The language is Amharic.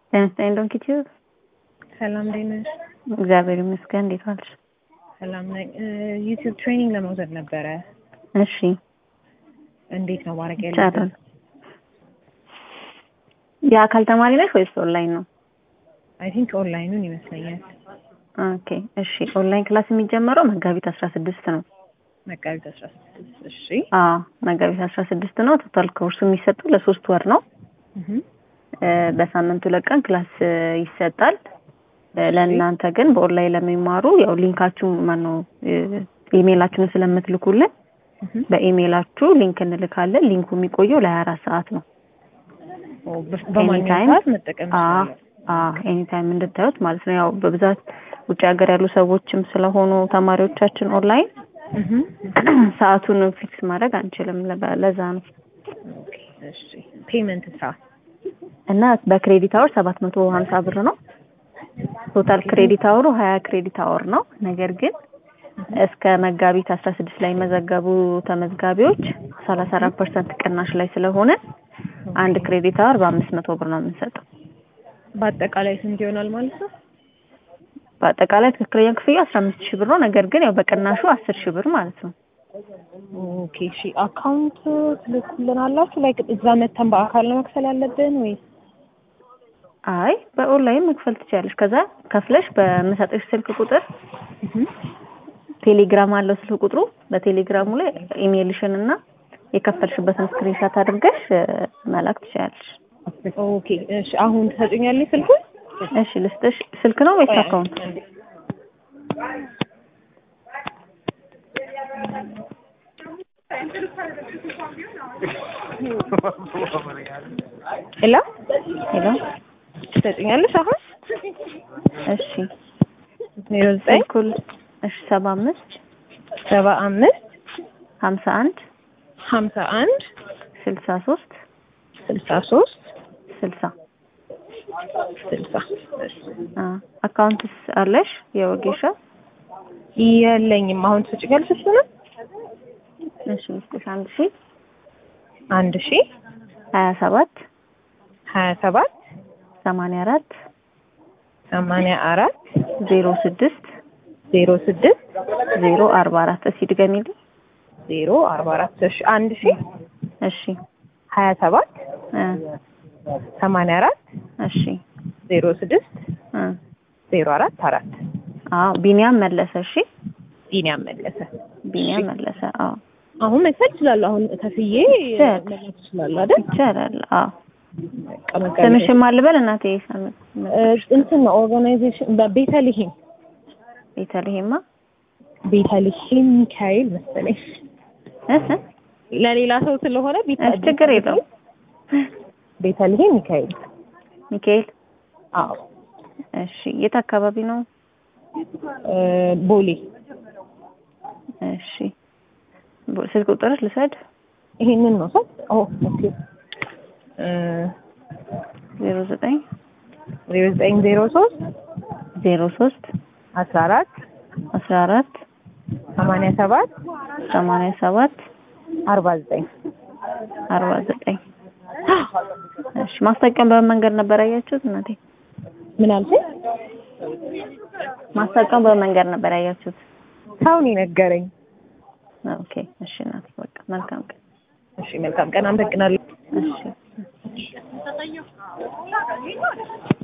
ጤና ይስጥልኝ ዶንኪ ቲዩብ። ሰላም እንዴት ነሽ? እግዚአብሔር ይመስገን። እንዴት ዋልሽ? ሰላም ነኝ። ዩቲዩብ ትሬኒንግ ለመውሰድ ነበረ። እሺ እንዴት ነው ማድረግ ይቻላል። ያለብን? የአካል ተማሪ ነሽ ወይስ ኦንላይን ነው? አይ ቲንክ ኦንላይኑን ይመስለኛል። ኦኬ እሺ። ኦንላይን ክላስ የሚጀመረው መጋቢት አስራ ስድስት ነው። መጋቢት አስራ ስድስት እሺ። አዎ መጋቢት አስራ ስድስት ነው። ቶታል ኮርሱ የሚሰጡ ለሶስት ወር ነው። እህ እ፣ በሳምንት ሁለት ቀን ክላስ እ፣ ይሰጣል። እ፣ ለእናንተ ግን በኦንላይን ለሚማሩ ያው ሊንካችሁ ማነው እ፣ ኢሜይላችሁን ስለምትልኩልን እህ በኢሜይላችሁ ሊንክ እንልካለን። ሊንኩ የሚቆየው ለሀያ አራት ሰዓት ነው። ኦ በ- በማንኛውም Anytime? ሰዓት መጠቀም አዎ ይችላል። አዎ ኤኒታይም እንድታዩት ማለት ነው። ያው በብዛት ውጭ ሀገር ያሉ ሰዎችም ስለሆኑ ተማሪዎቻችን ኦንላይን እህ ሰዓቱን ፊክስ ማድረግ አንችልም። ለበ- ለዛ ነው ኦኬ እሺ። ፔመንት ሳ እና በክሬዲት አወር ሰባት መቶ ሀምሳ ብር ነው። ቶታል ክሬዲት አወሩ ሀያ ክሬዲት አወር ነው። ነገር ግን እስከ መጋቢት አስራ ስድስት ላይ መዘገቡ ተመዝጋቢዎች ሰላሳ አራት ፐርሰንት ቅናሽ ላይ ስለሆነ አንድ ክሬዲት አወር በአምስት መቶ ብር ነው የምንሰጠው። በአጠቃላይ ስንት ይሆናል ማለት ነው? በአጠቃላይ ትክክለኛ ክፍያ አስራ አምስት ሺህ ብር ነው። ነገር ግን ያው በቅናሹ አስር ሺህ ብር ማለት ነው። ኦኬ እሺ። አካውንት ትልኩልናላችሁ? ላይክ እዛ መተን በአካል ነው መክፈል ያለብን ወይስ? አይ በኦንላይን መክፈል ትችላለሽ። ከዛ ከፍለሽ በምሰጥሽ ስልክ ቁጥር እህ ቴሌግራም አለው ስልክ ቁጥሩ። በቴሌግራሙ ላይ ኢሜይልሽን እና የከፈልሽበትን ስክሪንሻት አድርገሽ እ፣ መላክ ትችላለሽ። ኦኬ እሺ። አሁን ትሰጡኛለሽ ስልኩን? እሺ ልስጥሽ። ስልክ ነው ወይስ አካውንት? ሄሎ ሄሎ። ትሰጡኛለሽ አሁን? እሺ ዜሮ ዘጠኝ ስልኩል እሺ ሰባ አምስት ሰባ አምስት ሀምሳ አንድ ሀምሳ አንድ ስልሳ ሶስት ስልሳ ሶስት ስልሳ ስልሳ አ አካውንትስ አለሽ የወጌሻ? የለኝም። አሁን ትሰጪኛለሽ እሱንም? እሺ ልስጥሽ አንድ ሺ አንድ ሺ ሀያ ሰባት ሀያ ሰባት ሰማንያ አራት ሰማንያ አራት ዜሮ ስድስት ዜሮ ስድስት ዜሮ አርባ አራት እስኪ ድገሚልኝ። ዜሮ አርባ አራት እሺ አንድ ሺ እሺ ሀያ ሰባት እ ሰማንያ አራት እሺ ዜሮ ስድስት እ ዜሮ አራት አራት አዎ ቢኒያም መለሰ። እሺ ቢኒያም መለሰ። ቢኒያም መለሰ። አዎ አሁን መክፈል እችላለሁ። አሁን ከፍዬ ይቻላል። መላክ እችላለሁ አይደል? ይቻላል። አዎ በቃ መጋቢት ስምሽን ማን ልበል እናቴ? ሰም- እ፣ እንትን ነው ኦርጋናይዜሽን በቤተልሔም ቤተልሔማ ቤተልሔም ሚካኤል መሰለኝ እህ ለሌላ ሰው ስለሆነ ቤተ- እሺ ችግር የለውም። ቤተልሔም ሚካኤል ሚካኤል አዎ እሺ የት አካባቢ ነው? እ፣ ቦሌ እሺ ቦ- ስልክ ቁጥርሽ ልሰድ ይሄንን ነው ሰው ኦ ኦኬ እ፣ ዜሮ ዘጠኝ ዜሮ ዘጠኝ ዜሮ ሶስት ዜሮ ሶስት አስራ አራት አስራ አራት ሰማንያ ሰባት ሰማንያ ሰባት አርባ ዘጠኝ አርባ ዘጠኝ እሺ ማስታወቂያውን በምን መንገድ ነበር ያያችሁት እናቴ? ምን አልሽኝ? ማስታወቂያውን በምን መንገድ ነበር ያያችሁት? ሰውን የነገረኝ። ኦኬ እሺ እናቴ በቃ መልካም ቀን። እሺ መልካም ቀን። አመሰግናለሁ። እሺ